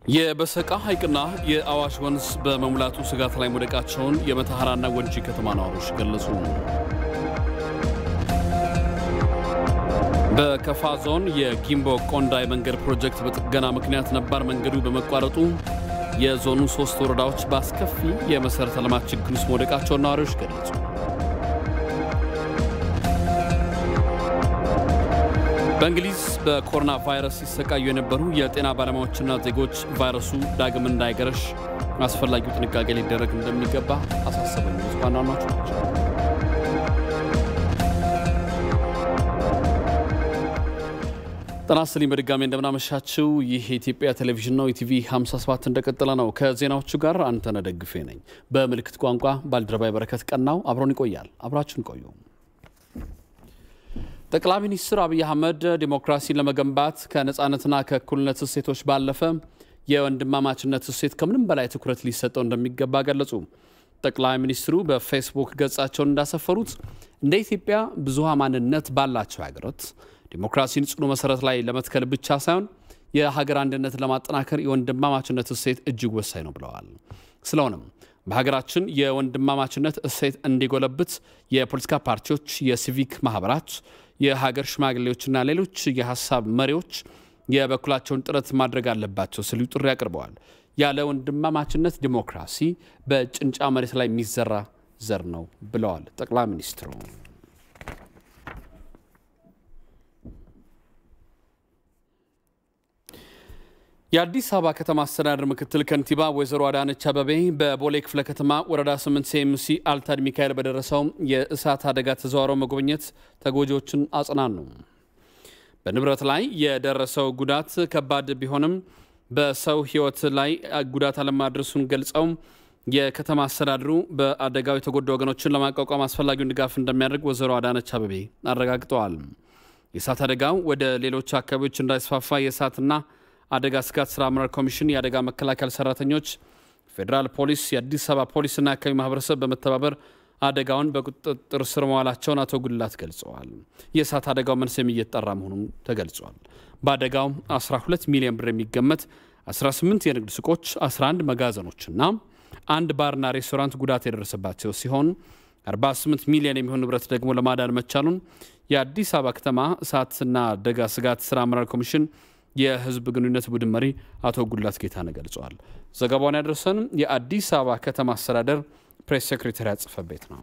የበሰቃ ሐይቅና የአዋሽ ወንዝ በመሙላቱ ስጋት ላይ መውደቃቸውን የመተሐራና ወንጂ ከተማ ነዋሪዎች ገለጹ። በከፋ ዞን የጊምቦ ቆንዳ የመንገድ ፕሮጀክት በጥገና ምክንያት ነባር መንገዱ በመቋረጡ የዞኑ ሶስት ወረዳዎች በአስከፊ የመሠረተ ልማት ችግር ውስጥ መውደቃቸውን ነዋሪዎች ገለጹ። በእንግሊዝ በኮሮና ቫይረስ ሲሰቃዩ የነበሩ የጤና ባለሙያዎችና ዜጎች ቫይረሱ ዳግም እንዳይገረሽ አስፈላጊው ጥንቃቄ ሊደረግ እንደሚገባ አሳሰበኝ። ዋና ዋናዎቹ ናቸው። ጤና ይስጥልኝ በድጋሚ እንደምናመሻችው። ይህ የኢትዮጵያ ቴሌቪዥን ነው። ኢቲቪ 57 እንደቀጠለ ነው። ከዜናዎቹ ጋር አንተነህ ደግፌ ነኝ። በምልክት ቋንቋ ባልደረባይ በረከት ቀናው አብሮን ይቆያል። አብራችን ቆዩ። ጠቅላይ ሚኒስትር አብይ አህመድ ዲሞክራሲን ለመገንባት ከነፃነትና ከእኩልነት እሴቶች ባለፈ የወንድማማችነት እሴት ከምንም በላይ ትኩረት ሊሰጠው እንደሚገባ ገለጹ። ጠቅላይ ሚኒስትሩ በፌስቡክ ገጻቸውን እንዳሰፈሩት እንደ ኢትዮጵያ ብዙሃ ማንነት ባላቸው ሀገራት ዲሞክራሲን ጽኑ መሰረት ላይ ለመትከል ብቻ ሳይሆን የሀገር አንድነት ለማጠናከር የወንድማማችነት እሴት እጅግ ወሳኝ ነው ብለዋል። ስለሆነም በሀገራችን የወንድማማችነት እሴት እንዲጎለብት የፖለቲካ ፓርቲዎች፣ የሲቪክ ማህበራት፣ የሀገር ሽማግሌዎችና ሌሎች የሀሳብ መሪዎች የበኩላቸውን ጥረት ማድረግ አለባቸው ሲሉ ጥሪ አቅርበዋል። ያለ ወንድማማችነት ዲሞክራሲ በጭንጫ መሬት ላይ የሚዘራ ዘር ነው ብለዋል ጠቅላይ ሚኒስትሩ። የአዲስ አበባ ከተማ አስተዳደር ምክትል ከንቲባ ወይዘሮ አዳነች አበቤ በቦሌ ክፍለ ከተማ ወረዳ 8 ሲኤምሲ አልታድ ሚካኤል በደረሰው የእሳት አደጋ ተዘዋውረው መጎብኘት ተጎጂዎችን አጽናኑ። በንብረት ላይ የደረሰው ጉዳት ከባድ ቢሆንም በሰው ሕይወት ላይ ጉዳት አለማድረሱን ገልጸው የከተማ አስተዳደሩ በአደጋው የተጎዱ ወገኖችን ለማቋቋም አስፈላጊውን ድጋፍ እንደሚያደርግ ወይዘሮ አዳነች አበቤ አረጋግጠዋል። የእሳት አደጋው ወደ ሌሎች አካባቢዎች እንዳይስፋፋ የእሳትና አደጋ ስጋት ስራ አመራር ኮሚሽን፣ የአደጋ መከላከል ሰራተኞች፣ ፌዴራል ፖሊስ፣ የአዲስ አበባ ፖሊስና የአካባቢ ማህበረሰብ በመተባበር አደጋውን በቁጥጥር ስር መዋላቸውን አቶ ጉላት ገልጸዋል። የእሳት አደጋው መንስኤም እየተጣራ መሆኑን ተገልጿል። በአደጋው 12 ሚሊዮን ብር የሚገመት 18 የንግድ ሱቆች፣ 11 መጋዘኖችና አንድ ባርና ሬስቶራንት ጉዳት የደረሰባቸው ሲሆን 48 ሚሊዮን የሚሆን ንብረት ደግሞ ለማዳን መቻሉን የአዲስ አበባ ከተማ እሳትና አደጋ ስጋት ስራ አመራር ኮሚሽን የህዝብ ግንኙነት ቡድን መሪ አቶ ጉላት ጌታነህ ገልጸዋል። ዘገባውን ያደረሰን የአዲስ አበባ ከተማ አስተዳደር ፕሬስ ሴክሬታሪያት ጽሕፈት ቤት ነው።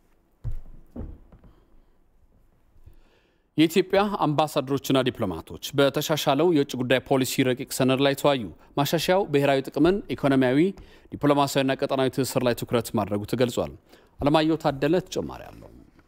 የኢትዮጵያ አምባሳደሮችና ዲፕሎማቶች በተሻሻለው የውጭ ጉዳይ ፖሊሲ ረቂቅ ሰነድ ላይ ተወያዩ። ማሻሻያው ብሔራዊ ጥቅምን፣ ኢኮኖሚያዊ፣ ዲፕሎማሲያዊና ቀጠናዊ ትስስር ላይ ትኩረት ማድረጉ ተገልጿል። አለማየሁ ታደለ ተጨማሪ አለው።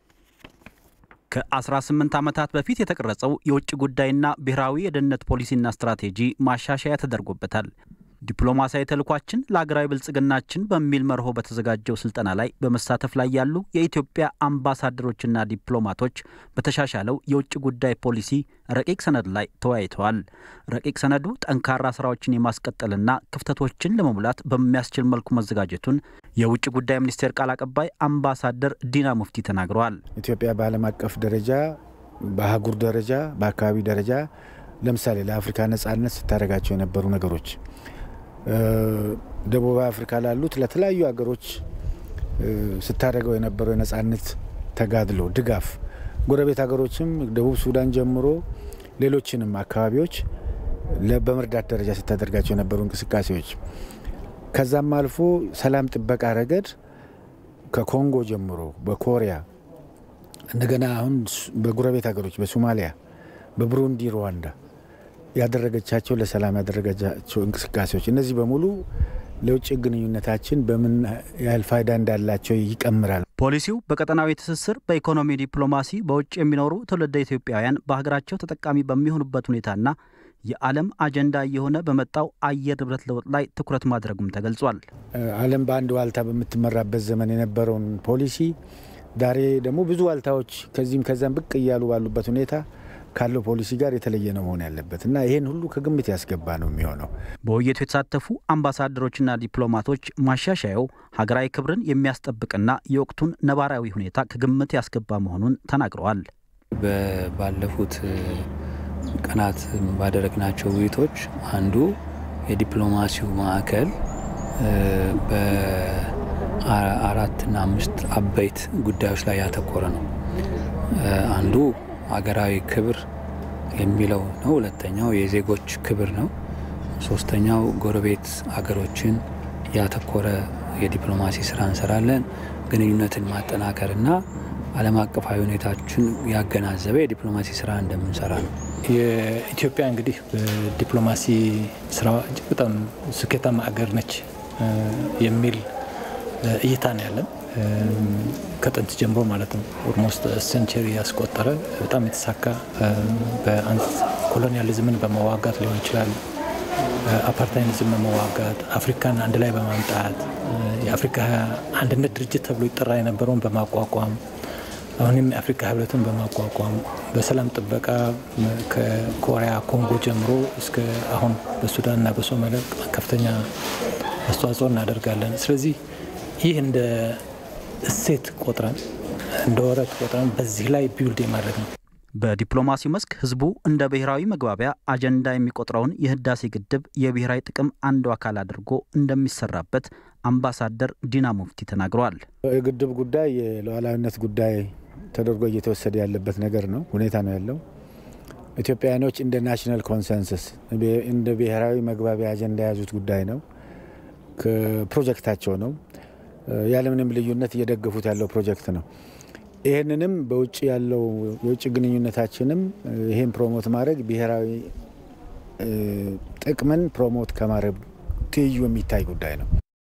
ከ18 ዓመታት በፊት የተቀረጸው የውጭ ጉዳይና ብሔራዊ የደህንነት ፖሊሲና ስትራቴጂ ማሻሻያ ተደርጎበታል። ዲፕሎማሲያዊ ተልኳችን ለሀገራዊ ብልጽግናችን በሚል መርሆ በተዘጋጀው ስልጠና ላይ በመሳተፍ ላይ ያሉ የኢትዮጵያ አምባሳደሮችና ዲፕሎማቶች በተሻሻለው የውጭ ጉዳይ ፖሊሲ ረቂቅ ሰነድ ላይ ተወያይተዋል። ረቂቅ ሰነዱ ጠንካራ ስራዎችን የማስቀጠልና ክፍተቶችን ለመሙላት በሚያስችል መልኩ መዘጋጀቱን የውጭ ጉዳይ ሚኒስቴር ቃል አቀባይ አምባሳደር ዲና ሙፍቲ ተናግረዋል። ኢትዮጵያ በዓለም አቀፍ ደረጃ፣ በአህጉር ደረጃ፣ በአካባቢ ደረጃ ለምሳሌ ለአፍሪካ ነጻነት ስታደርጋቸው የነበሩ ነገሮች ደቡብ አፍሪካ ላሉት ለተለያዩ ሀገሮች ስታደርገው የነበረው የነጻነት ተጋድሎ ድጋፍ፣ ጎረቤት ሀገሮችም ደቡብ ሱዳን ጀምሮ ሌሎችንም አካባቢዎች በመርዳት ደረጃ ስታደርጋቸው የነበሩ እንቅስቃሴዎች ከዛም አልፎ ሰላም ጥበቃ ረገድ ከኮንጎ ጀምሮ በኮሪያ እንደገና አሁን በጎረቤት ሀገሮች በሶማሊያ፣ በብሩንዲ፣ ሩዋንዳ ያደረገቻቸው ለሰላም ያደረገቻቸው እንቅስቃሴዎች እነዚህ በሙሉ ለውጭ ግንኙነታችን በምን ያህል ፋይዳ እንዳላቸው ይቀምራል። ፖሊሲው በቀጠናዊ ትስስር፣ በኢኮኖሚ ዲፕሎማሲ፣ በውጭ የሚኖሩ ትውልደ ኢትዮጵያውያን በሀገራቸው ተጠቃሚ በሚሆኑበት ሁኔታና የዓለም አጀንዳ እየሆነ በመጣው አየር ንብረት ለውጥ ላይ ትኩረት ማድረጉም ተገልጿል። ዓለም በአንድ ዋልታ በምትመራበት ዘመን የነበረውን ፖሊሲ ዛሬ ደግሞ ብዙ ዋልታዎች ከዚህም ከዛም ብቅ እያሉ ባሉበት ሁኔታ ካለው ፖሊሲ ጋር የተለየ ነው መሆን ያለበት እና ይህን ሁሉ ከግምት ያስገባ ነው የሚሆነው። በውይይቱ የተሳተፉ አምባሳደሮችና ዲፕሎማቶች ማሻሻያው ሀገራዊ ክብርን የሚያስጠብቅና የወቅቱን ነባራዊ ሁኔታ ከግምት ያስገባ መሆኑን ተናግረዋል። ባለፉት ቀናት ባደረግናቸው ውይይቶች አንዱ የዲፕሎማሲው ማዕከል በአራትና አምስት አበይት ጉዳዮች ላይ ያተኮረ ነው። አንዱ ሀገራዊ ክብር የሚለው ነው። ሁለተኛው የዜጎች ክብር ነው። ሶስተኛው ጎረቤት ሀገሮችን ያተኮረ የዲፕሎማሲ ስራ እንሰራለን። ግንኙነትን ማጠናከርና ዓለም አቀፋዊ ሁኔታችን ያገናዘበ የዲፕሎማሲ ስራ እንደምንሰራ ነው። የኢትዮጵያ እንግዲህ በዲፕሎማሲ ስራ እጅግ በጣም ስኬታማ ሀገር ነች የሚል እይታ ነው ያለን። ከጥንት ጀምሮ ማለት ነው ኦልሞስት ሴንቸሪ ያስቆጠረ በጣም የተሳካ በአንድ ኮሎኒያሊዝምን በመዋጋት ሊሆን ይችላል፣ አፓርታይኒዝም በመዋጋት አፍሪካን አንድ ላይ በማምጣት የአፍሪካ አንድነት ድርጅት ተብሎ ይጠራ የነበረውን በማቋቋም አሁንም የአፍሪካ ህብረትን በማቋቋም በሰላም ጥበቃ ከኮሪያ ኮንጎ ጀምሮ እስከ አሁን በሱዳንና በሶማሊያ ከፍተኛ አስተዋጽኦ እናደርጋለን። ስለዚህ ይህ እንደ እሴት ቆጥረን እንደ ወረት ቆጥረን በዚህ ላይ ቢውልድ የማድረግ ነው። በዲፕሎማሲው መስክ ህዝቡ እንደ ብሔራዊ መግባቢያ አጀንዳ የሚቆጥረውን የህዳሴ ግድብ የብሔራዊ ጥቅም አንዱ አካል አድርጎ እንደሚሰራበት አምባሳደር ዲና ሙፍቲ ተናግረዋል። የግድብ ጉዳይ የሉዓላዊነት ጉዳይ ተደርጎ እየተወሰደ ያለበት ነገር ነው ሁኔታ ነው ያለው። ኢትዮጵያውያኖች እንደ ናሽናል ኮንሰንሰስ እንደ ብሔራዊ መግባቢያ አጀንዳ የያዙት ጉዳይ ነው። ፕሮጀክታቸው ነው። ያለምንም ልዩነት እየደገፉት ያለው ፕሮጀክት ነው። ይህንንም በውጭ ያለው የውጭ ግንኙነታችንም ይህን ፕሮሞት ማድረግ ብሔራዊ ጥቅምን ፕሮሞት ከማድረግ ትይዩ የሚታይ ጉዳይ ነው።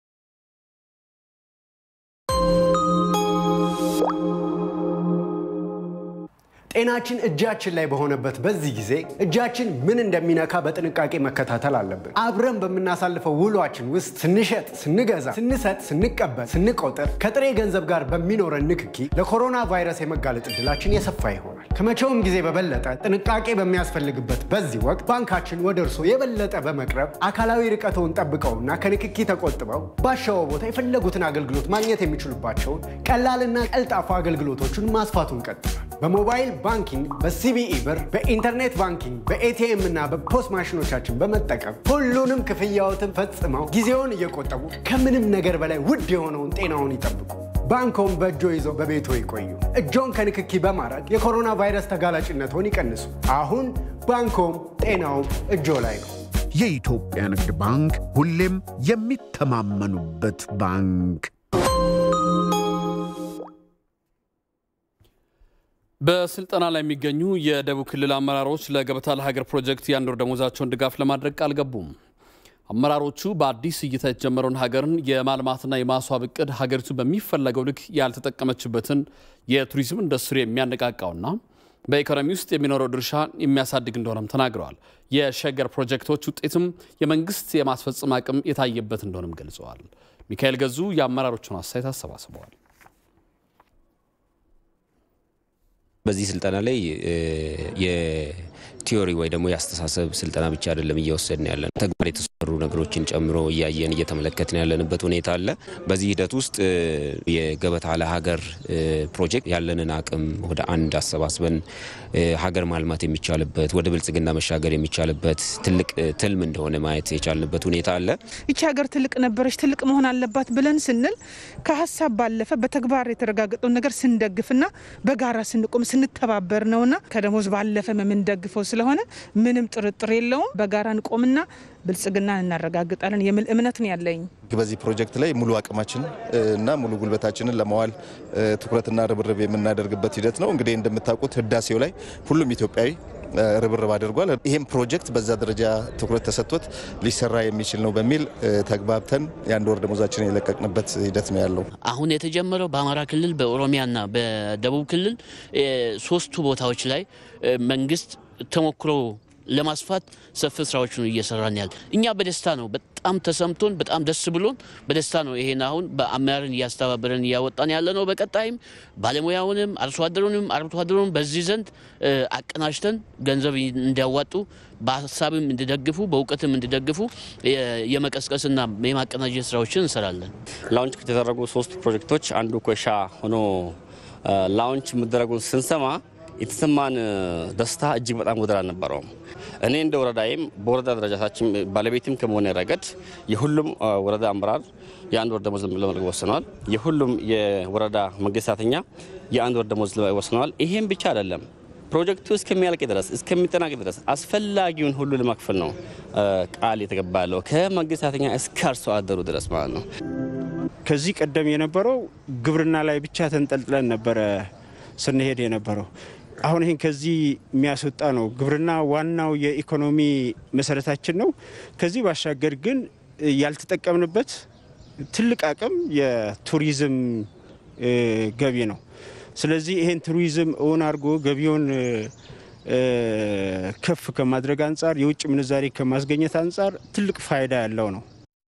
ጤናችን እጃችን ላይ በሆነበት በዚህ ጊዜ እጃችን ምን እንደሚነካ በጥንቃቄ መከታተል አለብን። አብረን በምናሳልፈው ውሏችን ውስጥ ስንሸጥ፣ ስንገዛ፣ ስንሰጥ፣ ስንቀበል፣ ስንቆጥር ከጥሬ ገንዘብ ጋር በሚኖረን ንክኪ ለኮሮና ቫይረስ የመጋለጥ እድላችን የሰፋ ይሆናል። ከመቼውም ጊዜ በበለጠ ጥንቃቄ በሚያስፈልግበት በዚህ ወቅት ባንካችን ወደ እርሶ የበለጠ በመቅረብ አካላዊ ርቀተውን ጠብቀውና ከንክኪ ተቆጥበው ባሻው ቦታ የፈለጉትን አገልግሎት ማግኘት የሚችሉባቸውን ቀላልና ቀልጣፋ አገልግሎቶችን ማስፋቱን ቀጥሏል። በሞባይል ባንኪንግ፣ በሲቢኢ ብር፣ በኢንተርኔት ባንኪንግ፣ በኤቲኤም እና በፖስ ማሽኖቻችን በመጠቀም ሁሉንም ክፍያዎትን ፈጽመው ጊዜውን እየቆጠቡ ከምንም ነገር በላይ ውድ የሆነውን ጤናውን ይጠብቁ። ባንኮን በእጆ ይዘው በቤቶ ይቆዩ። እጆን ከንክኪ በማድረግ የኮሮና ቫይረስ ተጋላጭነትን ይቀንሱ። አሁን ባንኮም ጤናውም እጆ ላይ ነው። የኢትዮጵያ ንግድ ባንክ ሁሌም የሚተማመኑበት ባንክ። በስልጠና ላይ የሚገኙ የደቡብ ክልል አመራሮች ለገበታ ለሀገር ፕሮጀክት የአንድ ወር ደሞዛቸውን ድጋፍ ለማድረግ ቃል ገቡም። አመራሮቹ በአዲስ እይታ የተጀመረውን ሀገርን የማልማትና የማስዋብ እቅድ ሀገሪቱ በሚፈለገው ልክ ያልተጠቀመችበትን የቱሪዝም ኢንዱስትሪ የሚያነቃቃውና በኢኮኖሚ ውስጥ የሚኖረው ድርሻ የሚያሳድግ እንደሆነም ተናግረዋል። የሸገር ፕሮጀክቶች ውጤትም የመንግስት የማስፈጸም አቅም የታየበት እንደሆነም ገልጸዋል። ሚካኤል ገዙ የአመራሮቹን አስተያየት አሰባስበዋል። በዚህ ስልጠና ላይ የቲዮሪ ወይ ደግሞ የአስተሳሰብ ስልጠና ብቻ አይደለም እየወሰድን ያለን ተግባር የተሰሩ ነገሮችን ጨምሮ እያየን እየተመለከትን ያለንበት ሁኔታ አለ። በዚህ ሂደት ውስጥ የገበታ ለሀገር ፕሮጀክት ያለንን አቅም ወደ አንድ አሰባስበን ሀገር ማልማት የሚቻልበት ወደ ብልጽግና መሻገር የሚቻልበት ትልቅ ትልም እንደሆነ ማየት የቻልንበት ሁኔታ አለ። ይቺ ሀገር ትልቅ ነበረች፣ ትልቅ መሆን አለባት ብለን ስንል ከሀሳብ ባለፈ በተግባር የተረጋገጠውን ነገር ስንደግፍና በጋራ ስንቆም ስንተባበር ነውና ከደሞዝ ባለፈ የምንደግፈው ስለሆነ ምንም ጥርጥር የለውም። በጋራ እንቆምና ብልጽግናን እናረጋግጣለን የሚል እምነት ነው ያለኝ። በዚህ ፕሮጀክት ላይ ሙሉ አቅማችን እና ሙሉ ጉልበታችንን ለማዋል ትኩረትና ርብርብ የምናደርግበት ሂደት ነው። እንግዲህ እንደምታውቁት ህዳሴው ላይ ሁሉም ኢትዮጵያዊ ርብርብ አድርጓል። ይህም ፕሮጀክት በዛ ደረጃ ትኩረት ተሰጥቶት ሊሰራ የሚችል ነው በሚል ተግባብተን የአንድ ወር ደሞዛችንን የለቀቅንበት ሂደት ነው ያለው። አሁን የተጀመረው በአማራ ክልል በኦሮሚያና በደቡብ ክልል ሶስቱ ቦታዎች ላይ መንግስት ተሞክሮ ለማስፋት ሰፊ ስራዎችን እየሰራን ያለ እኛ በደስታ ነው። በጣም ተሰምቶን በጣም ደስ ብሎን በደስታ ነው ይሄን አሁን በአመራርን እያስተባበረን እያወጣን ያለ ነው። በቀጣይም ባለሙያውንም አርሶ አደሩንም አርብቶ አደሩንም በዚህ ዘንድ አቀናጅተን ገንዘብ እንዲያዋጡ በሀሳብም እንዲደግፉ በእውቀትም እንዲደግፉ የመቀስቀስና የማቀናጀት ስራዎችን እንሰራለን። ላውንች ከተደረጉ ሶስቱ ፕሮጀክቶች አንዱ ኮሻ ሆኖ ላውንች መደረጉን ስንሰማ የተሰማን ደስታ እጅግ በጣም ወደር አልነበረውም። እኔ እንደ ወረዳይም በወረዳ ደረጃታችን ባለቤትም ከመሆነ ረገድ የሁሉም ወረዳ አመራር የአንድ ወር ደሞዝ ለመልቀቅ ወስነዋል። የሁሉም የወረዳ መንግስት ሰራተኛ የአንድ ወር ደሞዝ ወስነዋል። ይሄም ብቻ አይደለም ፕሮጀክቱ እስከሚያልቅ ድረስ እስከሚጠናቀቅ ድረስ አስፈላጊውን ሁሉ ለማክፈል ነው ቃል የተገባ ያለው ከመንግስት ሰራተኛ እስከ አርሶ አደሩ ድረስ ማለት ነው። ከዚህ ቀደም የነበረው ግብርና ላይ ብቻ ተንጠልጥለን ነበረ ስንሄድ የነበረው። አሁን ይህን ከዚህ የሚያስወጣ ነው። ግብርና ዋናው የኢኮኖሚ መሰረታችን ነው። ከዚህ ባሻገር ግን ያልተጠቀምንበት ትልቅ አቅም የቱሪዝም ገቢ ነው። ስለዚህ ይሄን ቱሪዝም እውን አድርጎ ገቢውን ከፍ ከማድረግ አንጻር የውጭ ምንዛሬ ከማስገኘት አንጻር ትልቅ ፋይዳ ያለው ነው።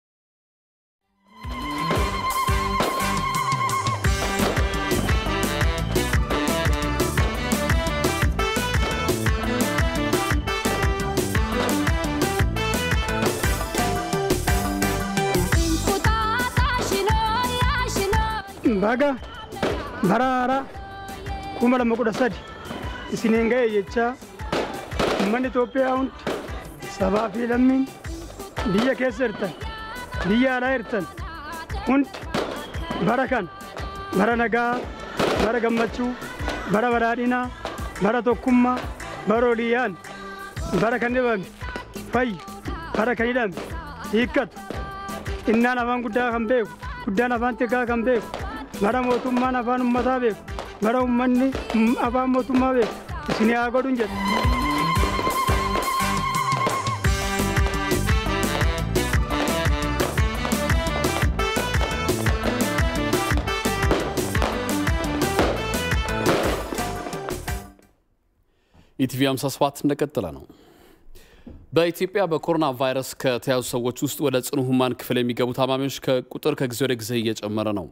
baga baraara kuma lama kudha sadi isiniin ga'e jechaa uummanni Itoophiyaa hundi sabaa fi lammiin biyya keessa jirtan biyya alaa jirtan hundi bara kan bara nagaa bara gammachuu bara badhaadhinaa bara tokkummaa bara oliyyaan bara kan dhibame fayyu bara kan hidhame hiikkatu innaan afaan guddaa kan beeku guddaan afaan xiqqaa kan beeku bara mootummaan afaan ummataa beeku bara ummanni afaan mootummaa beeku isin haa godhun jedhe. ኢቲቪ 57 እንደቀጠለ ነው። በኢትዮጵያ በኮሮና ቫይረስ ከተያዙ ሰዎች ውስጥ ወደ ጽኑ ህሙማን ክፍል የሚገቡ ታማሚዎች ቁጥር ከጊዜ ወደ ጊዜ እየጨመረ ነው።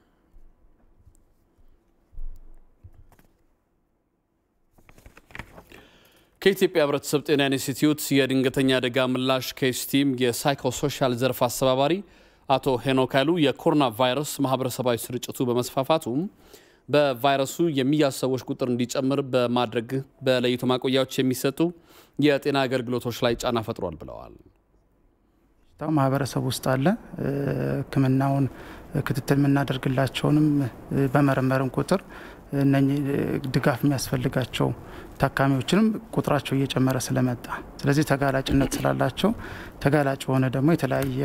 ከኢትዮጵያ ህብረተሰብ ጤና ኢንስቲትዩት የድንገተኛ አደጋ ምላሽ ኬስ ቲም የሳይኮሶሻል ዘርፍ አስተባባሪ አቶ ሄኖክ ኃይሉ የኮሮና ቫይረስ ማህበረሰባዊ ስርጭቱ በመስፋፋቱም በቫይረሱ የሚያዙ ሰዎች ቁጥር እንዲጨምር በማድረግ በለይቶ ማቆያዎች የሚሰጡ የጤና አገልግሎቶች ላይ ጫና ፈጥሯል ብለዋል። ማህበረሰብ ውስጥ አለ። ሕክምናውን ክትትል የምናደርግላቸውንም በመረመርን ቁጥር እነኚህ ድጋፍ የሚያስፈልጋቸው ታካሚዎችንም ቁጥራቸው እየጨመረ ስለመጣ ስለዚህ ተጋላጭነት ስላላቸው ተጋላጭ የሆነ ደግሞ የተለያየ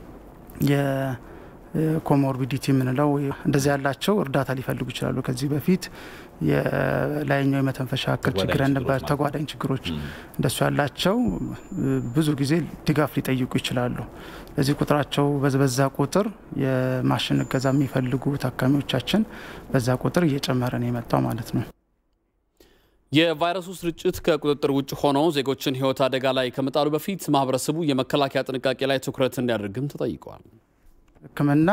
የኮሞርቢዲቲ የምንለው እንደዚህ ያላቸው እርዳታ ሊፈልጉ ይችላሉ። ከዚህ በፊት የላይኛው የመተንፈሻ እክል ችግር ያለባቸው ተጓዳኝ ችግሮች እንደሱ ያላቸው ብዙ ጊዜ ድጋፍ ሊጠይቁ ይችላሉ። ለዚህ ቁጥራቸው በዛ ቁጥር የማሽን እገዛ የሚፈልጉ ታካሚዎቻችን በዛ ቁጥር እየጨመረ ነው የመጣው ማለት ነው። የቫይረሱ ስርጭት ከቁጥጥር ውጭ ሆኖ ዜጎችን ሕይወት አደጋ ላይ ከመጣሉ በፊት ማህበረሰቡ የመከላከያ ጥንቃቄ ላይ ትኩረት እንዲያደርግም ተጠይቀዋል። ሕክምና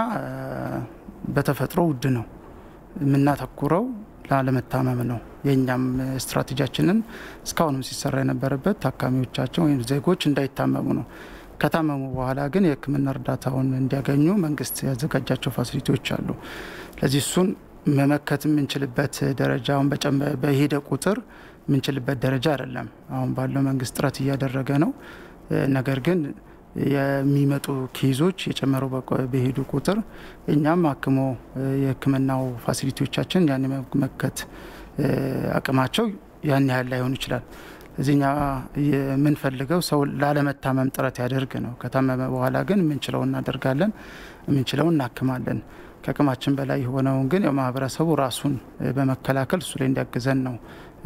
በተፈጥሮ ውድ ነው። የምናተኩረው ላለመታመም ነው። የእኛም ስትራቴጂያችንን እስካሁንም ሲሰራ የነበረበት ታካሚዎቻችን ወይም ዜጎች እንዳይታመሙ ነው። ከታመሙ በኋላ ግን የሕክምና እርዳታውን እንዲያገኙ መንግስት ያዘጋጃቸው ፋሲሊቲዎች አሉ። ለዚህ እሱን መመከት የምንችልበት ደረጃ አሁን በሄደ ቁጥር የምንችልበት ደረጃ አይደለም። አሁን ባለው መንግስት ጥረት እያደረገ ነው። ነገር ግን የሚመጡ ኬዞች የጨመረው በሄዱ ቁጥር እኛም አክሞ የህክምናው ፋሲሊቲዎቻችን ያን የመመከት አቅማቸው ያን ያህል ላይሆን ይችላል። እዚህኛ የምንፈልገው ሰው ላለመታመም ጥረት ያደርግ ነው። ከታመመ በኋላ ግን የምንችለው እናደርጋለን፣ የምንችለው እናክማለን። ከአቅማችን በላይ የሆነውን ግን ማህበረሰቡ ራሱን በመከላከል እሱ ላይ እንዲያግዘን ነው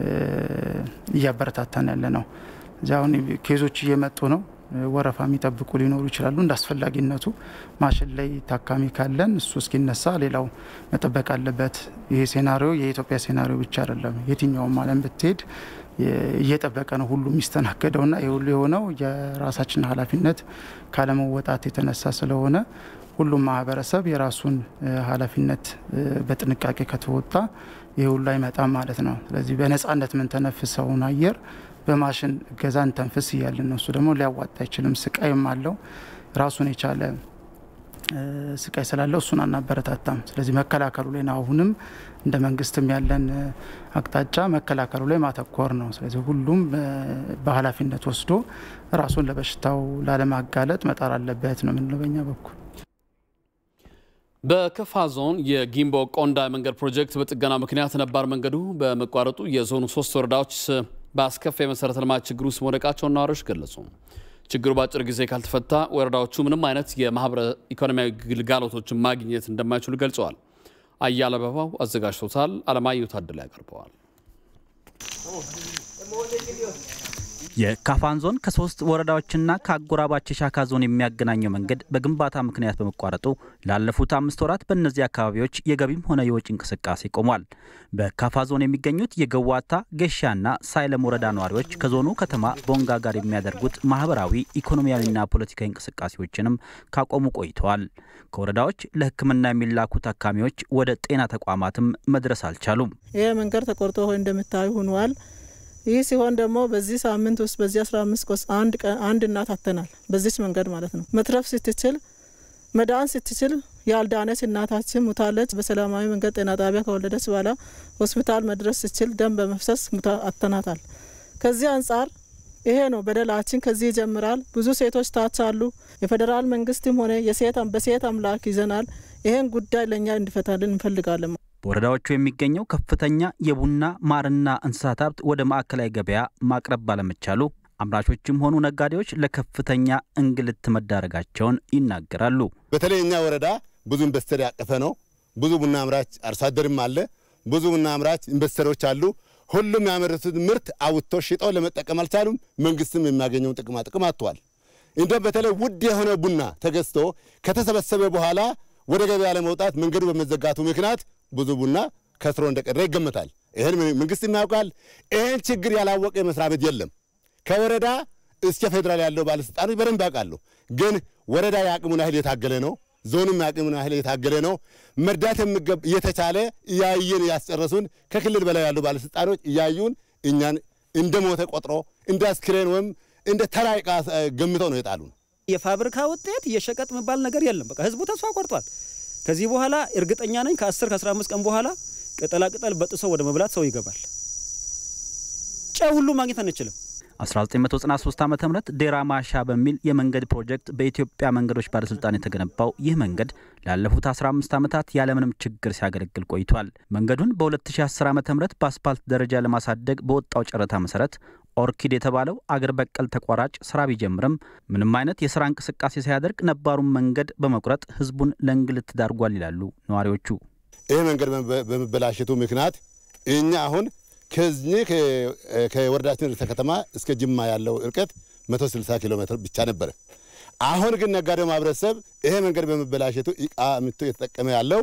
እያበረታታን ያለ ነው። እዚህ አሁን ኬዞች እየመጡ ነው። ወረፋ የሚጠብቁ ሊኖሩ ይችላሉ። እንደ አስፈላጊነቱ ማሽን ላይ ታካሚ ካለን እሱ እስኪነሳ ሌላው መጠበቅ አለበት። ይሄ ሴናሪዮ የኢትዮጵያ ሴናሪዮ ብቻ አይደለም። የትኛውም ዓለም ብትሄድ እየጠበቀ ነው ሁሉ የሚስተናገደውና የሁሉ የሆነው የራሳችን ኃላፊነት ካለመወጣት የተነሳ ስለሆነ ሁሉም ማህበረሰብ የራሱን ኃላፊነት በጥንቃቄ ከተወጣ ይህ ሁሉ አይመጣም ማለት ነው። ስለዚህ በነጻነት የምንተነፍሰውን አየር በማሽን እገዛን ተንፍስ እያልን ነው። እሱ ደግሞ ሊያዋጣ አይችልም። ስቃይም አለው። ራሱን የቻለ ስቃይ ስላለው እሱን አናበረታታም። ስለዚህ መከላከሉ ላይ ነው አሁንም እንደ መንግስትም ያለን አቅጣጫ መከላከሉ ላይ ማተኮር ነው። ስለዚህ ሁሉም በኃላፊነት ወስዶ ራሱን ለበሽታው ላለማጋለጥ መጣር አለበት ነው የምንለው በኛ በኩል። በከፋ ዞን የጊምቦ ቆንዳ መንገድ ፕሮጀክት በጥገና ምክንያት ነባር መንገዱ በመቋረጡ የዞኑ ሶስት ወረዳዎች በአስከፊ የመሰረተ ልማት ችግር ውስጥ መውደቃቸውን ነዋሪዎች ገለጹ። ችግሩ በአጭር ጊዜ ካልተፈታ ወረዳዎቹ ምንም አይነት የማህበረ ኢኮኖሚያዊ ግልጋሎቶችን ማግኘት እንደማይችሉ ገልጸዋል። አያለ አበባው አዘጋጅቶታል። አለማየሁ ታደለ ያቀርበዋል። የካፋን ዞን ከሶስት ወረዳዎችና ከአጎራባች የሻካ ዞን የሚያገናኘው መንገድ በግንባታ ምክንያት በመቋረጡ ላለፉት አምስት ወራት በእነዚህ አካባቢዎች የገቢም ሆነ የወጪ እንቅስቃሴ ቆሟል። በካፋ ዞን የሚገኙት የገዋታ ገሻና ሳይለም ወረዳ ነዋሪዎች ከዞኑ ከተማ ቦንጋ ጋር የሚያደርጉት ማህበራዊ ኢኮኖሚያዊና ፖለቲካዊ እንቅስቃሴዎችንም ካቆሙ ቆይተዋል። ከወረዳዎች ለሕክምና የሚላኩ ታካሚዎች ወደ ጤና ተቋማትም መድረስ አልቻሉም። ይህ መንገድ ተቆርጦ እንደምታዩ ሆኗል። ይህ ሲሆን ደግሞ በዚህ ሳምንት ውስጥ በዚህ 15 ቆስ አንድ ቀን አንድ እናት አተናል። በዚች መንገድ ማለት ነው። መትረፍ ስትችል መዳን ስትችል ያልዳነች እናታችን ሙታለች። በሰላማዊ መንገድ ጤና ጣቢያ ከወለደች በኋላ ሆስፒታል መድረስ ስትችል ደም በመፍሰስ አተናታል። ከዚህ አንጻር ይሄ ነው በደላችን። ከዚህ ይጀምራል። ብዙ ሴቶች ታች አሉ። የፌዴራል መንግስትም ሆነ የሴት በሴት አምላክ ይዘናል። ይሄን ጉዳይ ለእኛ እንዲፈታልን እንፈልጋለን። በወረዳዎቹ የሚገኘው ከፍተኛ የቡና ማርና እንስሳት ሀብት ወደ ማዕከላዊ ገበያ ማቅረብ ባለመቻሉ አምራቾችም ሆኑ ነጋዴዎች ለከፍተኛ እንግልት መዳረጋቸውን ይናገራሉ። በተለይ እኛ ወረዳ ብዙ ኢንቨስተር ያቀፈ ነው። ብዙ ቡና አምራች አርሶ አደርም አለ። ብዙ ቡና አምራች ኢንቨስተሮች አሉ። ሁሉም ያመረቱት ምርት አውጥቶ ሽጠው ለመጠቀም አልቻሉም። መንግስትም የሚያገኘውን ጥቅማ ጥቅም አጥቷል። እንደ በተለይ ውድ የሆነ ቡና ተገዝቶ ከተሰበሰበ በኋላ ወደ ገበያ ለመውጣት መንገዱ በመዘጋቱ ምክንያት ብዙ ቡና ከስሮ እንደቀረ ይገመታል። ይህን መንግስት ያውቃል። ይህን ችግር ያላወቀ መስሪያ ቤት የለም። ከወረዳ እስከ ፌዴራል ያለው ባለስልጣኖች በደንብ ያውቃሉ። ግን ወረዳ የአቅሙን ያህል የታገለ ነው። ዞኑም የአቅሙን ያህል የታገለ ነው። መርዳት እየተቻለ እያየን ያስጨረሱን ከክልል በላይ ያሉ ባለስልጣኖች እያዩን እኛን እንደ ሞተ ቆጥሮ እንደ አስክሬን ወይም እንደ ተራ ዕቃ ገምተው ነው የጣሉን። የፋብሪካ ውጤት የሸቀጥ የሚባል ነገር የለም። በቃ ህዝቡ ተስፋ ቆርጧል። ከዚህ በኋላ እርግጠኛ ነኝ ከ10 ከ15 ቀን በኋላ ቅጠላ ቅጠል በጥሶ ወደ መብላት ሰው ይገባል። ጨው ሁሉ ማግኘት አንችልም። 1993 ዓ ም ዴራ ማሻ በሚል የመንገድ ፕሮጀክት በኢትዮጵያ መንገዶች ባለስልጣን የተገነባው ይህ መንገድ ላለፉት 15 ዓመታት ያለምንም ችግር ሲያገለግል ቆይቷል። መንገዱን በ2010 ዓ ም በአስፓልት ደረጃ ለማሳደግ በወጣው ጨረታ መሰረት ኦርኪድ የተባለው አገር በቀል ተቋራጭ ስራ ቢጀምርም ምንም አይነት የስራ እንቅስቃሴ ሳያደርግ ነባሩን መንገድ በመቁረጥ ህዝቡን ለእንግልት ዳርጓል ይላሉ ነዋሪዎቹ። ይህ መንገድ በመበላሸቱ ምክንያት እኛ አሁን ከዚህ ከወረዳችን ርዕሰ ከተማ እስከ ጅማ ያለው እርቀት 160 ኪሎ ሜትር ብቻ ነበረ። አሁን ግን ነጋዴው ማህበረሰብ ይሄ መንገድ በመበላሸቱ እቃ ምቶ የተጠቀመ ያለው